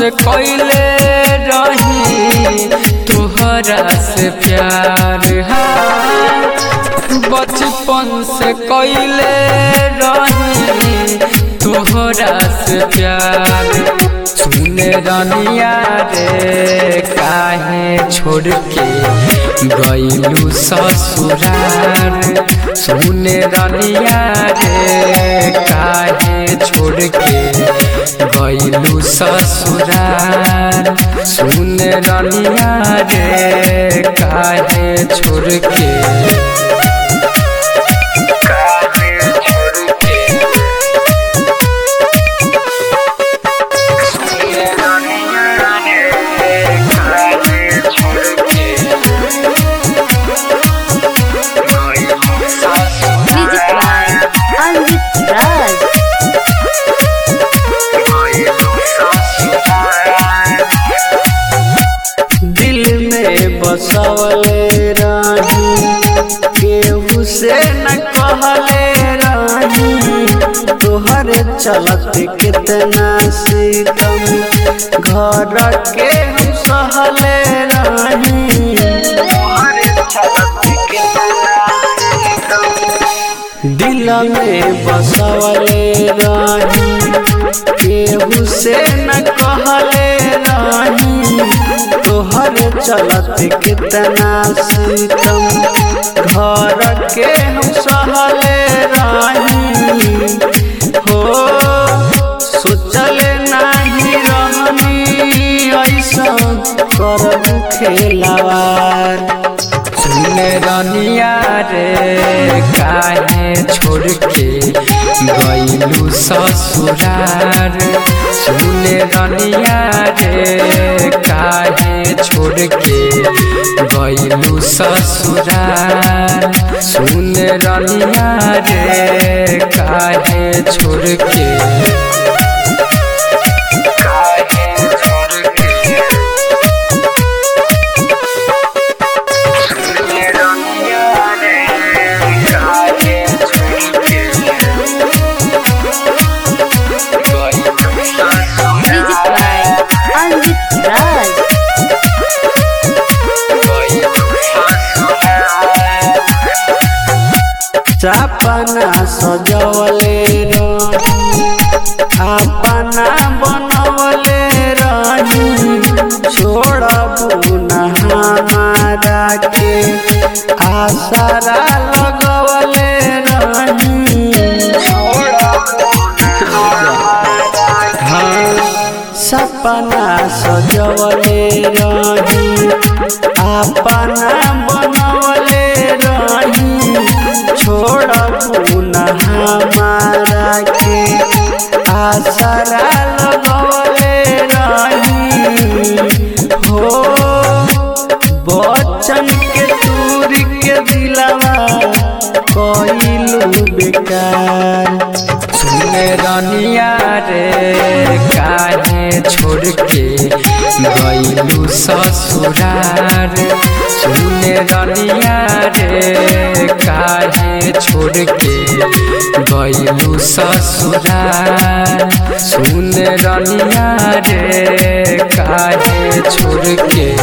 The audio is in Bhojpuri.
से कैले रही तोहरा से प्यार हाँ बचपन से कैले रही तोहरा से प्यार सुने रनिया रे काहे छोड़ के गईलू ससुरार सुने रनिया रे काहे छोड़ के गईलू ससुरार सुने रनिया रे काहे छोड़ के Music by Anjit Raj. दिल में बसवले रानी केहू से न कहले रानी तोहर चलत कितना सीतम घर के हम सहले रानी दिल में बसवले रानी केहू से न कहले रानी तोहर चलत कितना सीतम घर के हम सहले रानी हो सोचले नाही रहनी ऐसा करबू खेलावार सुने रनिया रे काहे छोड़ के गईलू ससुरार सुने रनिया रे काहे छोड़ के गईलू ससुरार सुने रनिया रे काहे छोड़ के Music by Anjit Raj. चापना सजवले रही अपना बनवले रही छोड़बू न हमारा के आसरा लगवले रही हाँ, सपना सजवले रही अपना बनवले रही छोड़बू न हमारा के आसरा लगवले रही हो बचन के दूर के दिलवा कइलू बेकार सुने रनिया रे काहे छोड़ के गईलू ससुरार सुने रनिया रे काहे छोड़ के गईलू ससुरार सुने रनिया रे काहे छोड़ के